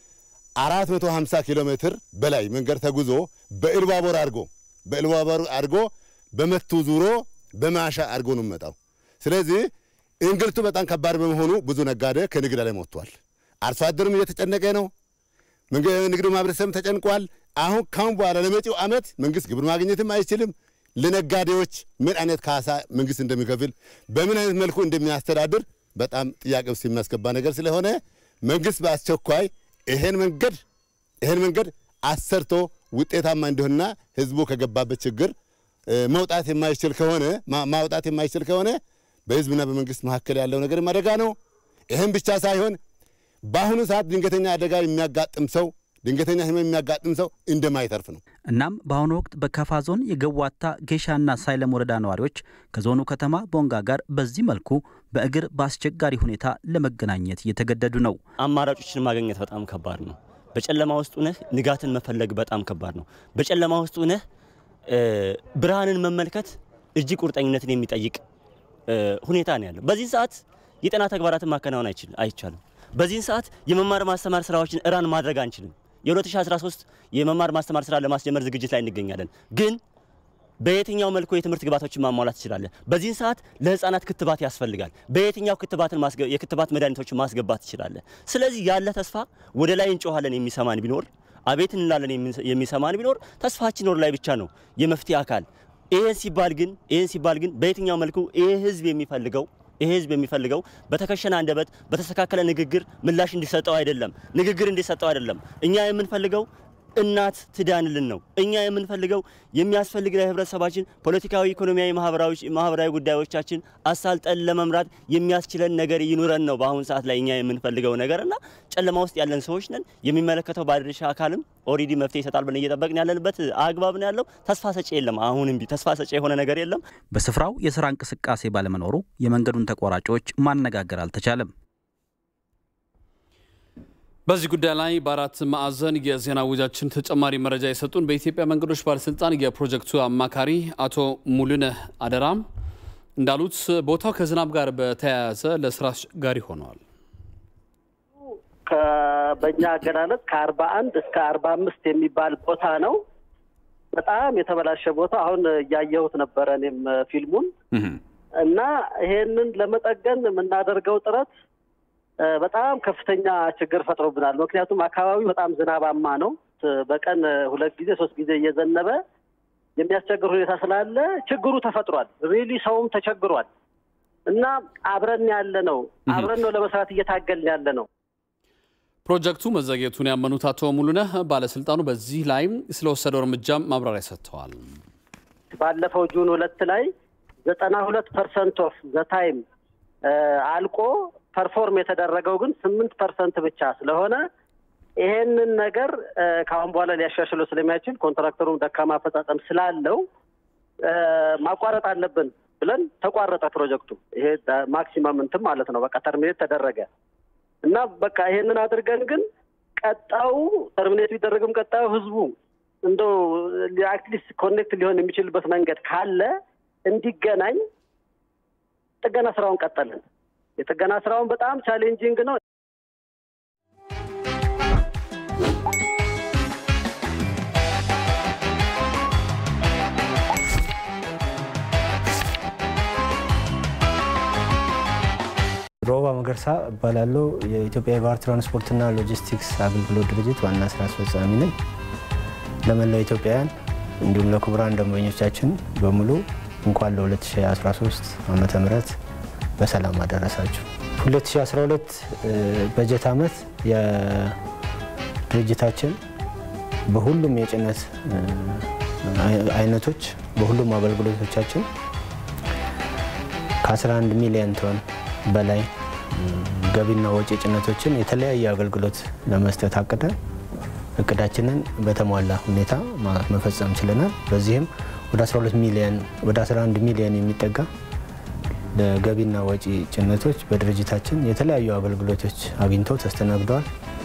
450 ኪሎ ሜትር በላይ መንገድ ተጉዞ በኢሉባቦር አድርጎ በኢሉባቦር አድርጎ በመቱ ዙሮ በማሻ አድርጎ ነው የሚመጣው። ስለዚህ እንግልቱ በጣም ከባድ በመሆኑ ብዙ ነጋዴ ከንግድ ላይ ሞጥቷል። አርሶ አደሩም እየተጨነቀ ነው። ንግዱ ማህበረሰብም ተጨንቋል። አሁን ካሁን በኋላ ለመጪው ዓመት መንግስት ግብር ማግኘትም አይችልም። ለነጋዴዎች ምን አይነት ካሳ መንግስት እንደሚከፍል በምን አይነት መልኩ እንደሚያስተዳድር በጣም ጥያቄ ውስጥ የሚያስገባ ነገር ስለሆነ መንግስት በአስቸኳይ ይሄን መንገድ ይሄን መንገድ አሰርቶ ውጤታማ እንዲሆንና ህዝቡ ከገባበት ችግር መውጣት የማይችል ከሆነ ማውጣት የማይችል ከሆነ በህዝብና በመንግስት መካከል ያለው ነገር አደጋ ነው። ይህም ብቻ ሳይሆን በአሁኑ ሰዓት ድንገተኛ አደጋ የሚያጋጥም ሰው ድንገተኛ ህመም የሚያጋጥም ሰው እንደማይተርፍ ነው። እናም በአሁኑ ወቅት በካፋ ዞን የገዋታ ጌሻና ሳይለም ወረዳ ነዋሪዎች ከዞኑ ከተማ ቦንጋ ጋር በዚህ መልኩ በእግር በአስቸጋሪ ሁኔታ ለመገናኘት እየተገደዱ ነው። አማራጮችን ማግኘት በጣም ከባድ ነው። በጨለማ ውስጥ ነህ ንጋትን መፈለግ በጣም ከባድ ነው። በጨለማ ውስጥ ነህ ብርሃንን መመልከት እጅግ ቁርጠኝነትን የሚጠይቅ ሁኔታ ነው ያለው። በዚህ ሰዓት የጤና ተግባራትን ማከናወን አይቻልም። በዚህን ሰዓት የመማር ማስተማር ስራዎችን እራን ማድረግ አንችልም። የ2013 የመማር ማስተማር ስራ ለማስጀመር ዝግጅት ላይ እንገኛለን። ግን በየትኛው መልኩ የትምህርት ግባቶችን ማሟላት ትችላለህ? በዚህን ሰዓት ለህፃናት ክትባት ያስፈልጋል። በየትኛው ክትባትን የክትባት መድኃኒቶችን ማስገባት ትችላለህ? ስለዚህ ያለ ተስፋ ወደ ላይ እንጮኋለን የሚሰማን ቢኖር አቤት እንላለን የሚሰማን ቢኖር ተስፋችን ወደ ላይ ብቻ ነው የመፍትሄ አካል። ይህን ሲባል ግን ይህን ሲባል ግን በየትኛው መልኩ ይህ ህዝብ የሚፈልገው ይሄ ህዝብ የሚፈልገው በተከሸነ አንደበት በተስተካከለ ንግግር ምላሽ እንዲሰጠው አይደለም፣ ንግግር እንዲሰጠው አይደለም። እኛ የምንፈልገው እናት ትዳንልን ነው። እኛ የምንፈልገው የሚያስፈልግ ለህብረተሰባችን ፖለቲካዊ፣ ኢኮኖሚያዊ፣ ማህበራዊ ጉዳዮቻችን አሳልጠን ለመምራት የሚያስችለን ነገር ይኑረን ነው በአሁኑ ሰዓት ላይ እኛ የምንፈልገው ነገር እና ጨለማ ውስጥ ያለን ሰዎች ነን። የሚመለከተው ባለድርሻ አካልም ኦልሬዲ መፍትሄ ይሰጣል ብለን እየጠበቅን ያለንበት አግባብ ነው ያለው። ተስፋ ሰጪ የለም። አሁንም ቢ ተስፋ ሰጪ የሆነ ነገር የለም። በስፍራው የስራ እንቅስቃሴ ባለመኖሩ የመንገዱን ተቋራጮች ማነጋገር አልተቻለም። በዚህ ጉዳይ ላይ በአራት ማዕዘን የዜና ውጃችን ተጨማሪ መረጃ የሰጡን በኢትዮጵያ መንገዶች ባለስልጣን የፕሮጀክቱ አማካሪ አቶ ሙሉነህ አደራም እንዳሉት ቦታው ከዝናብ ጋር በተያያዘ ለስራ አስቸጋሪ ሆነዋል። በእኛ አገላለጽ ከአርባ አንድ እስከ አርባ አምስት የሚባል ቦታ ነው። በጣም የተበላሸ ቦታ። አሁን እያየሁት ነበረ እኔም ፊልሙን እና ይሄንን ለመጠገን የምናደርገው ጥረት በጣም ከፍተኛ ችግር ፈጥሮብናል። ምክንያቱም አካባቢው በጣም ዝናባማ ነው። በቀን ሁለት ጊዜ ሶስት ጊዜ እየዘነበ የሚያስቸግር ሁኔታ ስላለ ችግሩ ተፈጥሯል። ሪሊ ሰውም ተቸግሯል እና አብረን ያለ ነው አብረን ነው ለመስራት እየታገልን ያለ ነው። ፕሮጀክቱ መዘግየቱን ያመኑት አቶ ሙሉነህ ባለስልጣኑ በዚህ ላይም ስለወሰደው እርምጃም ማብራሪያ ሰጥተዋል። ባለፈው ጁን ሁለት ላይ ዘጠና ሁለት ፐርሰንት ኦፍ ዘ ታይም አልቆ ፐርፎርም የተደረገው ግን ስምንት ፐርሰንት ብቻ ስለሆነ ይሄንን ነገር ከአሁን በኋላ ሊያሻሽለው ስለሚያችል ኮንትራክተሩም ደካማ አፈጻጸም ስላለው ማቋረጥ አለብን ብለን ተቋረጠ ፕሮጀክቱ። ይሄ ማክሲመም እንትን ማለት ነው። በቃ ተርሚኔት ተደረገ እና በቃ ይሄንን አድርገን ግን ቀጣዩ ተርሚኔት ቢደረግም ቀጣዩ ህዝቡ እንደው አትሊስት ኮኔክት ሊሆን የሚችልበት መንገድ ካለ እንዲገናኝ ጥገና ስራውን ቀጠልን። የጥገና ስራውን በጣም ቻሌንጂንግ ነው። ሮባ መገርሳ እባላለሁ። የኢትዮጵያ የባህር ትራንስፖርትና ሎጂስቲክስ አገልግሎት ድርጅት ዋና ስራ አስፈጻሚ ነኝ። ለመላው ኢትዮጵያውያን እንዲሁም ለክቡራን ደንበኞቻችን በሙሉ እንኳን ለ2013 ዓመተ ምህረት በሰላም አደረሳችሁ። 2012 በጀት ዓመት የድርጅታችን በሁሉም የጭነት አይነቶች በሁሉም አገልግሎቶቻችን ከ11 ሚሊዮን ቶን በላይ ገቢና ወጪ ጭነቶችን የተለያየ አገልግሎት ለመስጠት አቅደን እቅዳችንን በተሟላ ሁኔታ መፈጸም ችለናል። በዚህም ወደ 12 ሚሊዮን ወደ 11 ሚሊዮን የሚጠጋ ለገቢና ወጪ ጭነቶች በድርጅታችን የተለያዩ አገልግሎቶች አግኝተው ተስተናግደዋል።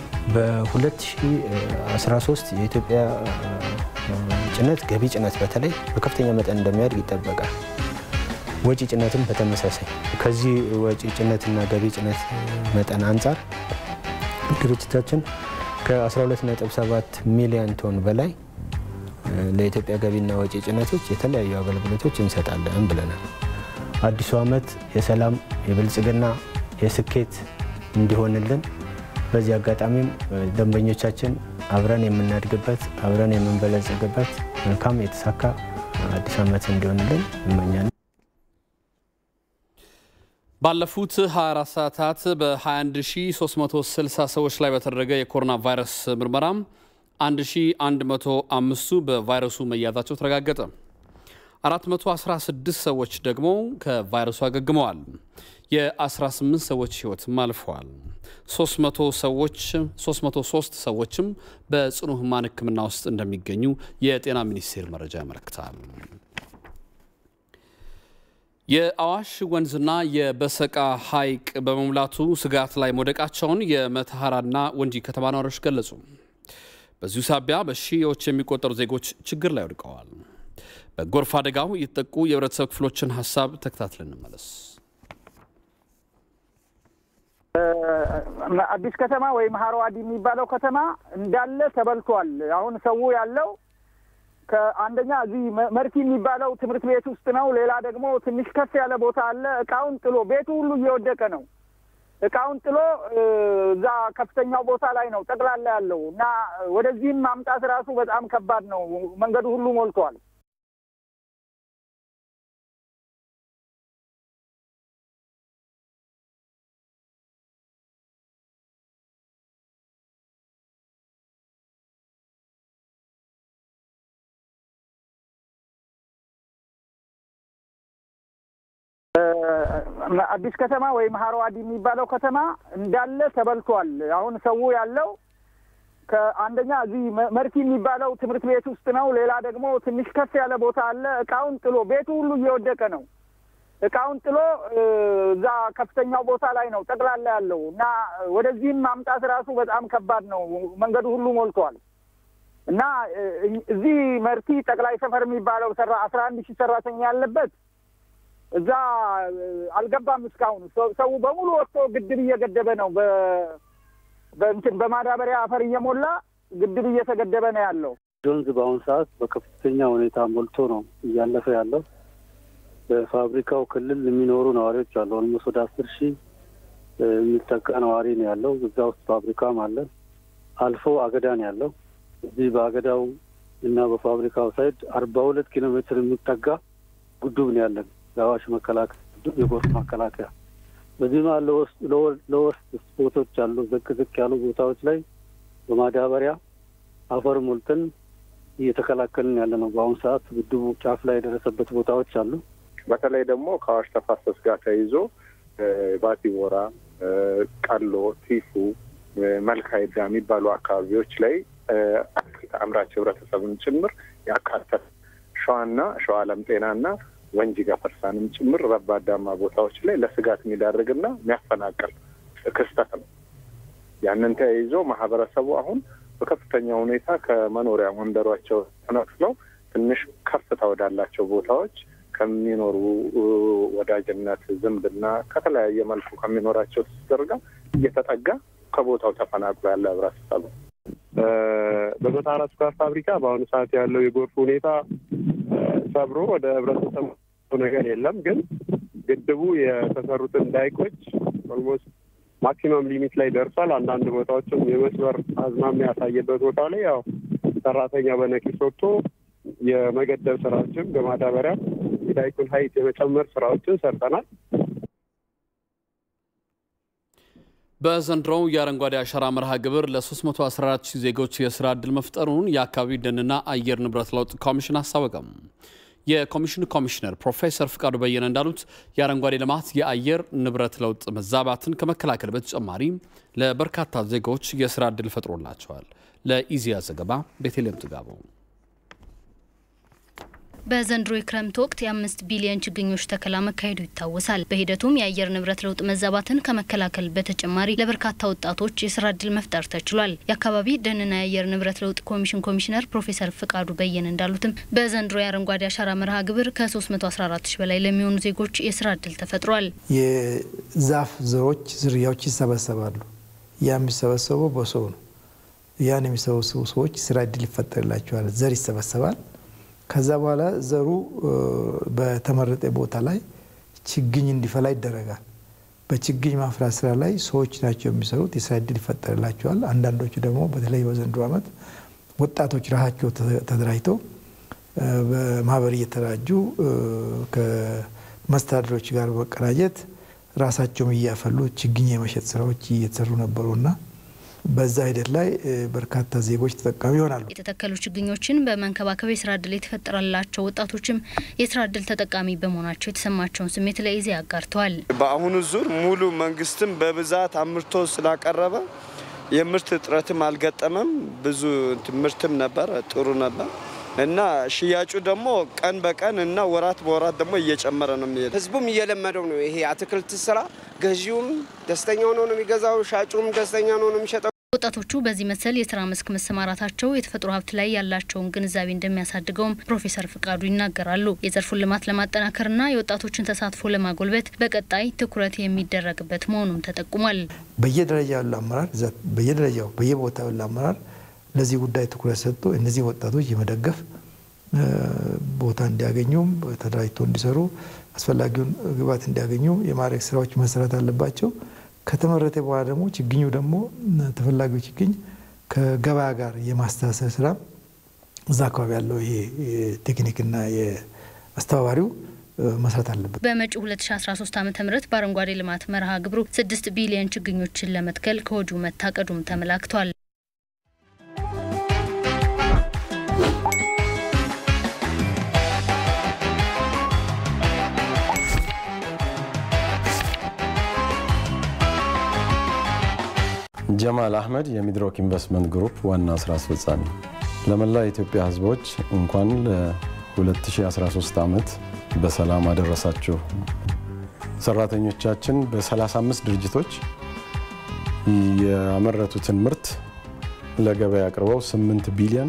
በ2013 የኢትዮጵያ ጭነት ገቢ ጭነት በተለይ በከፍተኛ መጠን እንደሚያድግ ይጠበቃል። ወጪ ጭነትም በተመሳሳይ ከዚህ ወጪ ጭነትና ገቢ ጭነት መጠን አንጻር ድርጅታችን ከ12.7 ሚሊዮን ቶን በላይ ለኢትዮጵያ ገቢና ወጪ ጭነቶች የተለያዩ አገልግሎቶች እንሰጣለን ብለናል። አዲሱ ዓመት የሰላም የብልጽግና የስኬት እንዲሆንልን በዚህ አጋጣሚም ደንበኞቻችን አብረን የምናድግበት አብረን የምንበለጽግበት መልካም የተሳካ አዲስ ዓመት እንዲሆንልን እመኛለን። ባለፉት 24 ሰዓታት በ21360 ሰዎች ላይ በተደረገ የኮሮና ቫይረስ ምርመራ 1105ቱ በቫይረሱ መያዛቸው ተረጋገጠ። 416 ሰዎች ደግሞ ከቫይረሱ አገግመዋል። የ18 ሰዎች ሕይወትም አልፈዋል። 300 ሰዎች 303 ሰዎችም በጽኑ ሕሙማን ሕክምና ውስጥ እንደሚገኙ የጤና ሚኒስቴር መረጃ ያመለክታል። የአዋሽ ወንዝና የበሰቃ ሐይቅ በመሙላቱ ስጋት ላይ መውደቃቸውን የመተሐራና ወንጂ ከተማ ነዋሪዎች ገለጹ። በዚሁ ሳቢያ በሺዎች የሚቆጠሩ ዜጎች ችግር ላይ ወድቀዋል። በጎርፍ አደጋው የተጠቁ የህብረተሰብ ክፍሎችን ሀሳብ ተከታትለን እንመለስ። አዲስ ከተማ ወይም ሀሮዋዲ የሚባለው ከተማ እንዳለ ተበልቷል። አሁን ሰው ያለው ከአንደኛ እዚህ መርቲ የሚባለው ትምህርት ቤት ውስጥ ነው። ሌላ ደግሞ ትንሽ ከፍ ያለ ቦታ አለ። እቃውን ጥሎ ቤቱ ሁሉ እየወደቀ ነው። እቃውን ጥሎ እዛ ከፍተኛው ቦታ ላይ ነው ጠቅላላ ያለው እና ወደዚህም ማምጣት ራሱ በጣም ከባድ ነው። መንገዱ ሁሉ ሞልቷል። አዲስ ከተማ ወይም ሀሮዋዲ የሚባለው ከተማ እንዳለ ተበልቷል። አሁን ሰው ያለው ከአንደኛ እዚህ መርቲ የሚባለው ትምህርት ቤት ውስጥ ነው። ሌላ ደግሞ ትንሽ ከፍ ያለ ቦታ አለ። እቃውን ጥሎ ቤቱ ሁሉ እየወደቀ ነው። እቃውን ጥሎ እዛ ከፍተኛው ቦታ ላይ ነው ጠቅላላ ያለው እና ወደዚህም ማምጣት ራሱ በጣም ከባድ ነው። መንገዱ ሁሉ ሞልቷል እና እዚህ መርቲ ጠቅላይ ሰፈር የሚባለው ሰራ አስራ አንድ ሺህ ሰራተኛ ያለበት እዛ አልገባም እስካሁን። ሰው በሙሉ ወጥቶ ግድብ እየገደበ ነው። በእንትን በማዳበሪያ አፈር እየሞላ ግድብ እየተገደበ ነው ያለው። ወንዝ በአሁኑ ሰዓት በከፍተኛ ሁኔታ ሞልቶ ነው እያለፈ ያለው። በፋብሪካው ክልል የሚኖሩ ነዋሪዎች አሉ። ኦልሞስት ወደ አስር ሺህ የሚጠጋ ነዋሪ ነው ያለው። እዛ ውስጥ ፋብሪካም አለ። አልፎ አገዳ ነው ያለው። እዚህ በአገዳው እና በፋብሪካው ሳይድ አርባ ሁለት ኪሎ ሜትር የሚጠጋ ጉዱብ ነው ያለን የአዋሽ መከላከያ የጎርፍ መከላከያ በዚህ መሀል ለወስጥ ስፖቶች አሉ። ዝቅ ዝቅ ያሉ ቦታዎች ላይ በማዳበሪያ አፈር ሞልተን እየተከላከልን ያለ ነው። በአሁኑ ሰዓት ግድቡ ጫፍ ላይ የደረሰበት ቦታዎች አሉ። በተለይ ደግሞ ከአዋሽ ተፋሰስ ጋር ተይዞ ባቲ ቦራ፣ ቀሎ፣ ቲፉ፣ መልካይዳ የሚባሉ አካባቢዎች ላይ አምራች ህብረተሰብን ጭምር ያካተተ ሸዋና ሸዋ ለም ጤናና ወንጂ ገፈርሳንም ጭምር ረባዳማ ቦታዎች ላይ ለስጋት የሚዳርግና የሚያፈናቅል ክስተት ነው። ያንን ተያይዞ ማህበረሰቡ አሁን በከፍተኛ ሁኔታ ከመኖሪያ መንደሯቸው ተነቅለው ትንሽ ከፍታ ወዳላቸው ቦታዎች ከሚኖሩ ወዳጅነት፣ ዝምድና ከተለያየ መልኩ ከሚኖራቸው ትስስር ጋር እየተጠጋ ከቦታው ተፈናቅሎ ያለ ህብረተሰቡ በመታራ ስኳር ፋብሪካ በአሁኑ ሰዓት ያለው የጎርፍ ሁኔታ ሰብሮ ወደ ህብረተሰቡ ነገር የለም። ግን ግድቡ የተሰሩትን ዳይኮች ኦልሞስት ማክሲመም ሊሚት ላይ ደርሷል። አንዳንድ ቦታዎችም የመስበር አዝማሚያ ያሳየበት ቦታ ላይ ያው ሰራተኛ በነቂስ ወጥቶ የመገደብ ስራዎችን በማዳበሪያ የዳይኩን ሀይት የመጨመር ስራዎችን ሰርተናል። በዘንድሮው የአረንጓዴ አሻራ መርሃ ግብር ለ314 ሺህ ዜጎች የስራ ዕድል መፍጠሩን የአካባቢ ደንና አየር ንብረት ለውጥ ኮሚሽን አስታወቀም። የኮሚሽኑ ኮሚሽነር ፕሮፌሰር ፍቃዱ በየነ እንዳሉት የአረንጓዴ ልማት የአየር ንብረት ለውጥ መዛባትን ከመከላከል በተጨማሪ ለበርካታ ዜጎች የስራ ዕድል ፈጥሮላቸዋል። ለኢዜአ ዘገባ ቤተልሔም ጥጋበው በዘንድሮ የክረምት ወቅት የአምስት ቢሊዮን ችግኞች ተከላ መካሄዱ ይታወሳል። በሂደቱም የአየር ንብረት ለውጥ መዛባትን ከመከላከል በተጨማሪ ለበርካታ ወጣቶች የስራ እድል መፍጠር ተችሏል። የአካባቢ ደንና የአየር ንብረት ለውጥ ኮሚሽን ኮሚሽነር ፕሮፌሰር ፍቃዱ በየነ እንዳሉትም በዘንድሮ የአረንጓዴ አሻራ መርሃ ግብር ከ314 ሺ በላይ ለሚሆኑ ዜጎች የስራ እድል ተፈጥሯል። የዛፍ ዘሮች ዝርያዎች ይሰበሰባሉ። ያ የሚሰበሰበው በሰው ነው። ያን የሚሰበሰቡ ሰዎች ስራ እድል ይፈጠርላቸዋል። ዘር ይሰበሰባል። ከዛ በኋላ ዘሩ በተመረጠ ቦታ ላይ ችግኝ እንዲፈላ ይደረጋል። በችግኝ ማፍራት ስራ ላይ ሰዎች ናቸው የሚሰሩት። የስራ እድል ይፈጠርላቸዋል። አንዳንዶቹ ደግሞ በተለይ በዘንድሮ ዓመት ወጣቶች ራሳቸው ተደራጅተው በማህበር እየተደራጁ ከመስተዳድሮች ጋር በመቀናጀት ራሳቸውም እያፈሉ ችግኝ የመሸጥ ስራዎች እየተሰሩ ነበሩና በዛ ሂደት ላይ በርካታ ዜጎች ተጠቃሚ ይሆናሉ። የተተከሉ ችግኞችን በመንከባከብ የስራ እድል የተፈጠረላቸው ወጣቶችም የስራ እድል ተጠቃሚ በመሆናቸው የተሰማቸውን ስሜት ለኢዜአ አጋርተዋል። በአሁኑ ዙር ሙሉ መንግስትም በብዛት አምርቶ ስላቀረበ የምርት እጥረትም አልገጠመም። ብዙ ምርትም ነበር፣ ጥሩ ነበር እና ሽያጩ ደግሞ ቀን በቀን እና ወራት በወራት ደግሞ እየጨመረ ነው የሚሄድ። ህዝቡም እየለመደው ነው። ይሄ አትክልት ስራ ገዢውም ደስተኛ ሆኖ ነው የሚገዛው፣ ሻጩም ደስተኛ ሆኖ ነው የሚሸጠው። ወጣቶቹ በዚህ መሰል የስራ መስክ መሰማራታቸው የተፈጥሮ ሀብት ላይ ያላቸውን ግንዛቤ እንደሚያሳድገውም ፕሮፌሰር ፍቃዱ ይናገራሉ። የዘርፉን ልማት ለማጠናከርና የወጣቶችን ተሳትፎ ለማጎልበት በቀጣይ ትኩረት የሚደረግበት መሆኑም ተጠቁሟል። በየደረጃ ያሉ አመራር በየደረጃው በየቦታው ያሉ አመራር ለዚህ ጉዳይ ትኩረት ሰጥቶ እነዚህ ወጣቶች የመደገፍ ቦታ እንዲያገኙም ተደራጅቶ እንዲሰሩ አስፈላጊውን ግብዓት እንዲያገኙ የማድረግ ስራዎች መሰራት አለባቸው። ከተመረተ በኋላ ደግሞ ችግኙ ደግሞ ተፈላጊው ችግኝ ከገበያ ጋር የማስተሳሰር ስራ እዛ አካባቢ ያለው ይሄ ቴክኒክና የአስተባባሪው መስራት አለበት። በመጪው 2013 ዓ ም በአረንጓዴ ልማት መርሃ ግብሩ ስድስት ቢሊዮን ችግኞችን ለመትከል ከወዲሁ መታቀዱም ተመላክቷል። ጀማል አህመድ የሚድሮክ ኢንቨስትመንት ግሩፕ ዋና ስራ አስፈጻሚ። ለመላ የኢትዮጵያ ሕዝቦች እንኳን ለ2013 ዓመት በሰላም አደረሳችሁ። ሰራተኞቻችን በ35 ድርጅቶች ያመረቱትን ምርት ለገበያ አቅርበው 8 ቢሊዮን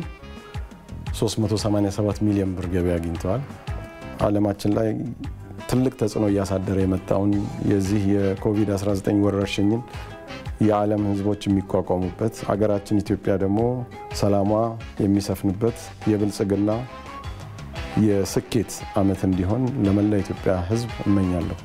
387 ሚሊዮን ብር ገበያ አግኝተዋል። ዓለማችን ላይ ትልቅ ተጽዕኖ እያሳደረ የመጣውን የዚህ የኮቪድ-19 ወረርሽኝን የዓለም ህዝቦች የሚቋቋሙበት አገራችን ኢትዮጵያ ደግሞ ሰላሟ የሚሰፍንበት የብልጽግና የስኬት ዓመት እንዲሆን ለመላ ኢትዮጵያ ህዝብ እመኛለሁ።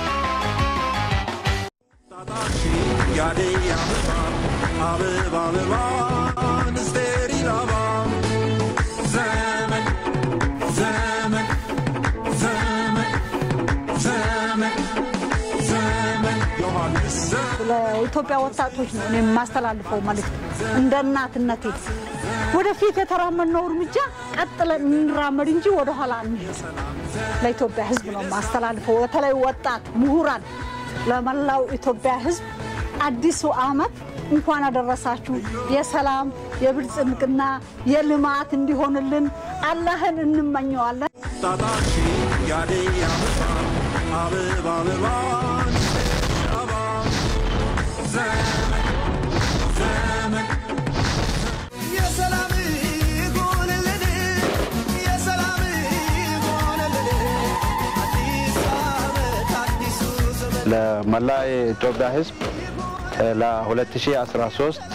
ለኢትዮጵያ ወጣቶች ነው እኔ የማስተላልፈው መልእክት እንደ እናትነቴ ወደፊት የተራመድነው እርምጃ ቀጥለን እንራመድ እንጂ ወደኋላ እንሄድ። ለኢትዮጵያ ህዝብ ነው የማስተላልፈው። በተለይ ወጣት ምሁራን፣ ለመላው ኢትዮጵያ ህዝብ አዲሱ ዓመት እንኳን አደረሳችሁ። የሰላም የብልጽግና የልማት እንዲሆንልን አላህን እንመኘዋለን። ለመላ የኢትዮጵያ ህዝብ ለ2013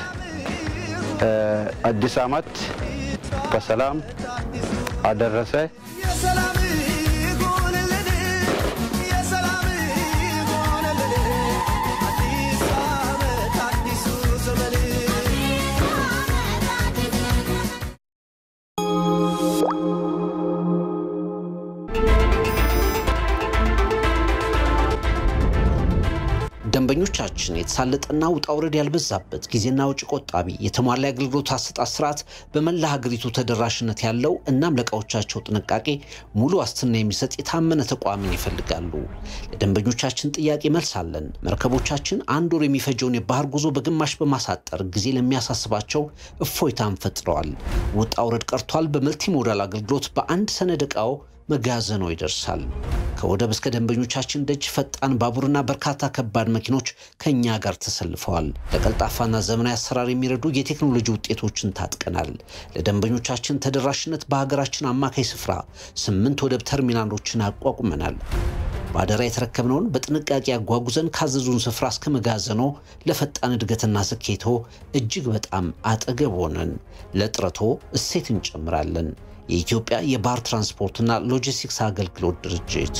አዲስ ዓመት በሰላም አደረሰ። ደንበኞቻችን የተሳለጠና ውጣ ውረድ ያልበዛበት ጊዜና ወጪ ቆጣቢ የተሟላ የአገልግሎት አሰጣጥ ስርዓት በመላ ሀገሪቱ ተደራሽነት ያለው እናም ለእቃዎቻቸው ጥንቃቄ ሙሉ ዋስትና የሚሰጥ የታመነ ተቋምን ይፈልጋሉ። ለደንበኞቻችን ጥያቄ መልስ አለን። መርከቦቻችን አንድ ወር የሚፈጀውን የባህር ጉዞ በግማሽ በማሳጠር ጊዜ ለሚያሳስባቸው እፎይታን ፈጥረዋል። ውጣ ውረድ ቀርቷል። በመልቲ ሞዳል አገልግሎት በአንድ ሰነድ ዕቃው መጋዘኖ ይደርሳል። ከወደብ እስከ ደንበኞቻችን ደጅ ፈጣን ባቡርና በርካታ ከባድ መኪኖች ከእኛ ጋር ተሰልፈዋል። ለቀልጣፋና ዘመናዊ አሰራር የሚረዱ የቴክኖሎጂ ውጤቶችን ታጥቀናል። ለደንበኞቻችን ተደራሽነት በሀገራችን አማካይ ስፍራ ስምንት ወደብ ተርሚናሎችን አቋቁመናል። በአደራ የተረከብነውን በጥንቃቄ አጓጉዘን ካዘዙን ስፍራ እስከ መጋዘኖ ለፈጣን እድገትና ስኬቶ እጅግ በጣም አጠገብ ሆነን ለጥረቶ እሴት እንጨምራለን። የኢትዮጵያ የባህር ትራንስፖርትና ሎጂስቲክስ አገልግሎት ድርጅት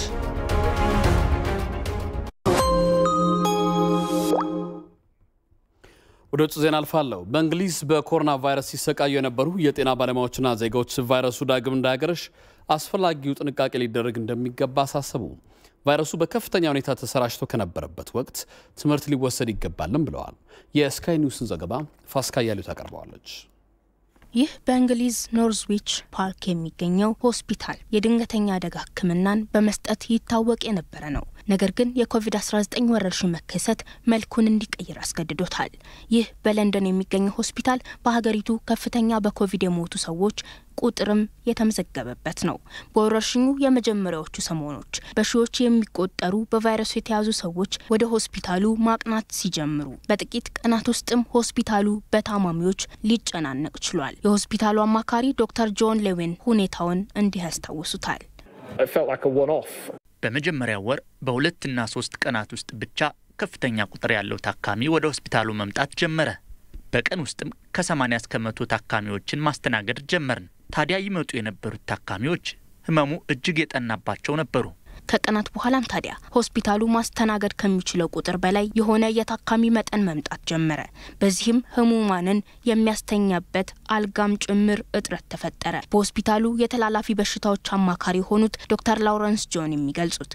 ወደ ውጭ ዜና አልፋለሁ። በእንግሊዝ በኮሮና ቫይረስ ሲሰቃዩ የነበሩ የጤና ባለሙያዎችና ዜጋዎች ቫይረሱ ዳግም እንዳያገረሽ አስፈላጊው ጥንቃቄ ሊደረግ እንደሚገባ አሳሰቡ። ቫይረሱ በከፍተኛ ሁኔታ ተሰራጭቶ ከነበረበት ወቅት ትምህርት ሊወሰድ ይገባልም ብለዋል። የስካይ ኒውስን ዘገባ ፋስካ እያሉ ታቀርበዋለች። ይህ በእንግሊዝ ኖርዝዊች ፓርክ የሚገኘው ሆስፒታል የድንገተኛ አደጋ ሕክምናን በመስጠት ይታወቅ የነበረ ነው። ነገር ግን የኮቪድ-19 ወረርሽኝ መከሰት መልኩን እንዲቀይር አስገድዶታል። ይህ በለንደን የሚገኘው ሆስፒታል በሀገሪቱ ከፍተኛ በኮቪድ የሞቱ ሰዎች ቁጥርም የተመዘገበበት ነው። በወረርሽኙ የመጀመሪያዎቹ ሰሞኖች በሺዎች የሚቆጠሩ በቫይረሱ የተያዙ ሰዎች ወደ ሆስፒታሉ ማቅናት ሲጀምሩ በጥቂት ቀናት ውስጥም ሆስፒታሉ በታማሚዎች ሊጨናነቅ ችሏል። የሆስፒታሉ አማካሪ ዶክተር ጆን ሌዊን ሁኔታውን እንዲህ ያስታውሱታል። በመጀመሪያው ወር በሁለትና ሶስት ቀናት ውስጥ ብቻ ከፍተኛ ቁጥር ያለው ታካሚ ወደ ሆስፒታሉ መምጣት ጀመረ። በቀን ውስጥም ከ80 እስከ መቶ ታካሚዎችን ማስተናገድ ጀመርን። ታዲያ ይመጡ የነበሩት ታካሚዎች ህመሙ እጅግ የጠናባቸው ነበሩ። ከቀናት በኋላም ታዲያ ሆስፒታሉ ማስተናገድ ከሚችለው ቁጥር በላይ የሆነ የታካሚ መጠን መምጣት ጀመረ። በዚህም ህሙማንን የሚያስተኛበት አልጋም ጭምር እጥረት ተፈጠረ። በሆስፒታሉ የተላላፊ በሽታዎች አማካሪ የሆኑት ዶክተር ላውረንስ ጆን የሚገልጹት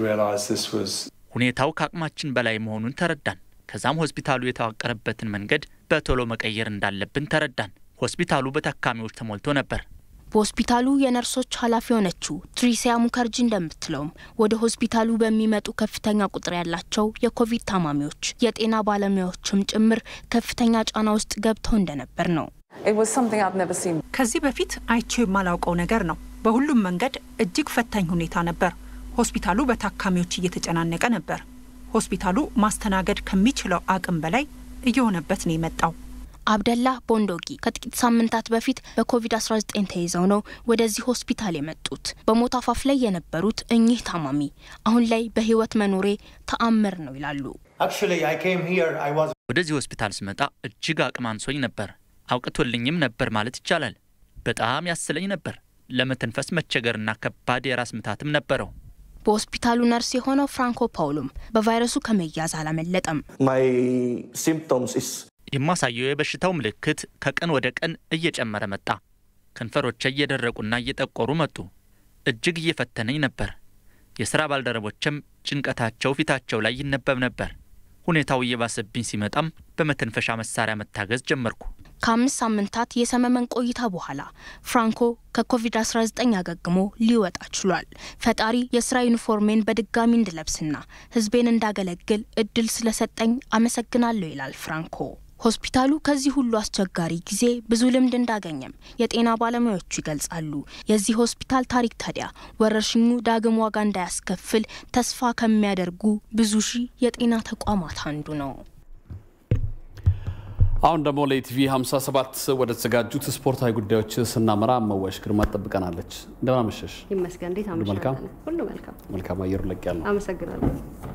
ሁኔታው ከአቅማችን በላይ መሆኑን ተረዳን። ከዛም ሆስፒታሉ የተዋቀረበትን መንገድ በቶሎ መቀየር እንዳለብን ተረዳን። ሆስፒታሉ በታካሚዎች ተሞልቶ ነበር። በሆስፒታሉ የነርሶች ኃላፊ የሆነችው ትሪሲያ ሙከርጂ እንደምትለውም ወደ ሆስፒታሉ በሚመጡ ከፍተኛ ቁጥር ያላቸው የኮቪድ ታማሚዎች የጤና ባለሙያዎችም ጭምር ከፍተኛ ጫና ውስጥ ገብተው እንደነበር ነው። ከዚህ በፊት አይቼው የማላውቀው ነገር ነው። በሁሉም መንገድ እጅግ ፈታኝ ሁኔታ ነበር። ሆስፒታሉ በታካሚዎች እየተጨናነቀ ነበር። ሆስፒታሉ ማስተናገድ ከሚችለው አቅም በላይ እየሆነበት ነው የመጣው። አብደላ ቦንዶጊ ከጥቂት ሳምንታት በፊት በኮቪድ-19 ተይዘው ነው ወደዚህ ሆስፒታል የመጡት። በሞት አፋፍ ላይ የነበሩት እኚህ ታማሚ አሁን ላይ በህይወት መኖሬ ተአምር ነው ይላሉ። ወደዚህ ሆስፒታል ስመጣ እጅግ አቅም አንሶኝ ነበር። አውቅቶልኝም ነበር ማለት ይቻላል። በጣም ያስለኝ ነበር። ለመተንፈስ መቸገርና ከባድ የራስ ምታትም ነበረው። በሆስፒታሉ ነርስ የሆነው ፍራንኮ ፓውሎም በቫይረሱ ከመያዝ አላመለጠም። የማሳየው የበሽታው ምልክት ከቀን ወደ ቀን እየጨመረ መጣ። ከንፈሮቼ እየደረቁና እየጠቆሩ መጡ። እጅግ እየፈተነኝ ነበር። የሥራ ባልደረቦችም ጭንቀታቸው ፊታቸው ላይ ይነበብ ነበር። ሁኔታው እየባሰብኝ ሲመጣም በመተንፈሻ መሳሪያ መታገዝ ጀመርኩ። ከአምስት ሳምንታት የሰመመን ቆይታ በኋላ ፍራንኮ ከኮቪድ-19 አገግሞ ሊወጣ ችሏል። ፈጣሪ የስራ ዩኒፎርሜን በድጋሚ እንድለብስና ሕዝቤን እንዳገለግል እድል ስለሰጠኝ አመሰግናለሁ ይላል ፍራንኮ። ሆስፒታሉ ከዚህ ሁሉ አስቸጋሪ ጊዜ ብዙ ልምድ እንዳገኘም የጤና ባለሙያዎቹ ይገልጻሉ። የዚህ ሆስፒታል ታሪክ ታዲያ ወረርሽኙ ዳግም ዋጋ እንዳያስከፍል ተስፋ ከሚያደርጉ ብዙ ሺህ የጤና ተቋማት አንዱ ነው። አሁን ደግሞ ለኢቲቪ 57 ወደ ተዘጋጁት ስፖርታዊ ጉዳዮች ስናመራ መዋሽ ግርማ ትጠብቀናለች። እንደምን አመሸሽ? ይመስገን። እንዴት ሁሉ መልካም? ሁሉ መልካም። መልካም አየሩ ለቅ ያለው አመሰግናለሁ።